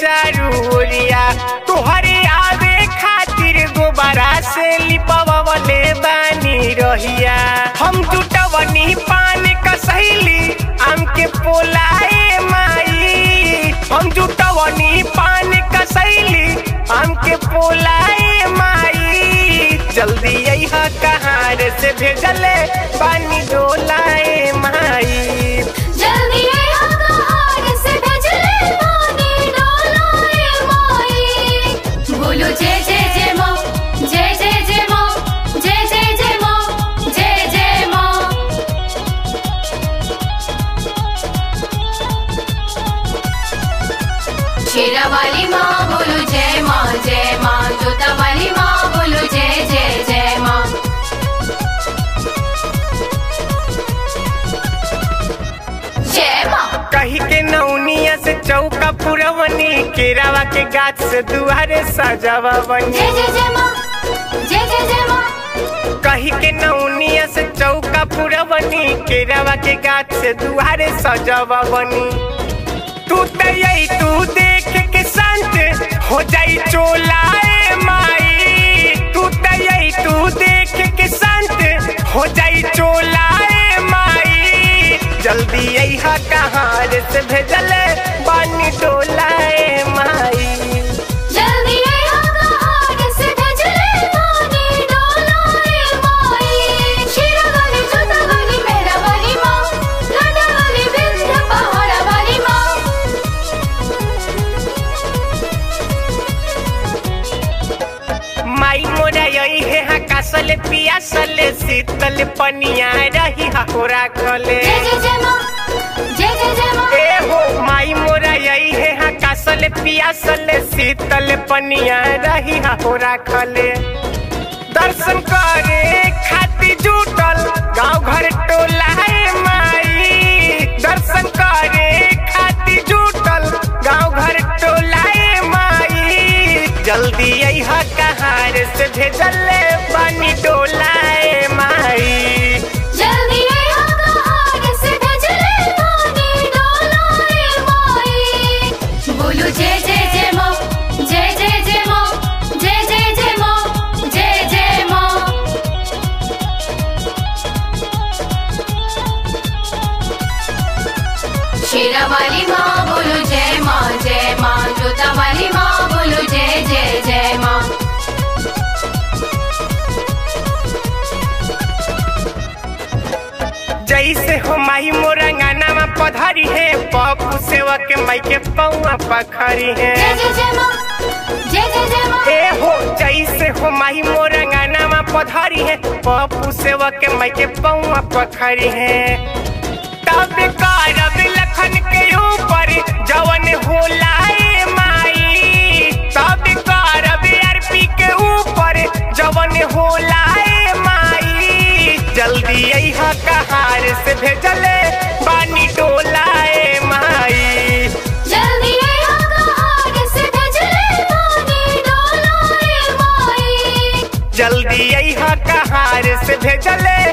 चारू ओरिया तोहरे आवे खातिर गोबरा से लिपवले बानी रहिया हम जुटवनी पान कसैली आम के पोलाए माई हम जुटवनी पान कसैली आम के पोलाए माई जल्दी अइहा कहार से भेजले पानी डोलाए माई जल्दी आया कहार से भेजले पानी डोलाए माई बोलो जय जय जय माँ जय जय जय माँ जय जय जय माँ जय जय माँ शेरा वाली माँ बोलो जय माँ जय माँ जोता वाली माँ बोलो जय जय जय माँ जय माँ कही के नौनिया से चौका पुरवनी केरावा के गाछ से दुआरे सजावा बनी जय जय जय माँ जय जय जय माँ कही के नौनिया से चौका पुरवनी केरावा के गाछ से दुआरे सजावा बनी तू तई तू देख के संत हो जाई चोलाए माई तू तई तू देख के संत हो जाई चोलाए माई जल्दी अइहा कहार से भेजले बानी टोलाए माई जल्दी आया कहार से भेजले पानी डोलाए माई शेरा वाली जोता वाली मेरा वाली माँ लाडा वाली विंध्य पहाड़ा वाली माँ माई मोरा यही है हकासल पियासल शीतल पनिया रही होरा खले जय जय जय माँ जय जय जय माँ ए हो माई मोरा यही है हकासल पियासल शीतल पनिया रही होरा खले दर्शन करे खातिर जुटल गांव घर टोला है माई दर्शन करे खातिर जुटल गांव घर टोला है माई जल्दी अइहा कहार से भेजले पानी डोलाए माई जल्दी आया कहार से भेजले पानी डोलाए माई बोलो जय जय जय माँ जय जय जय माँ जय जय जय माँ जय जय माँ शेरा वाली माँ बोलो जय माँ जय माँ जोता वाली माँ बोलो जय जय जय माँ जैसे हो माई मोरंगाना में पधरी है पप्पू सेवा के माई के पौआ पखरी है जय जय जय माँ जय जय जय माँ ए हो जैसे हो माही मोरंगाना में पधरी है पप्पू सेवा के माई के पौआ पखरी है तब करब लखन के ऊपर जवन होला ए माई तब करब अरपी के ऊपर जवन होला ए माई जल्दी अइहा कहार से भेजले बानी टोला ए माई जल्दी आया कहार से भेजले पानी डोलाए माई जल्दी अइहा कहार से भेजले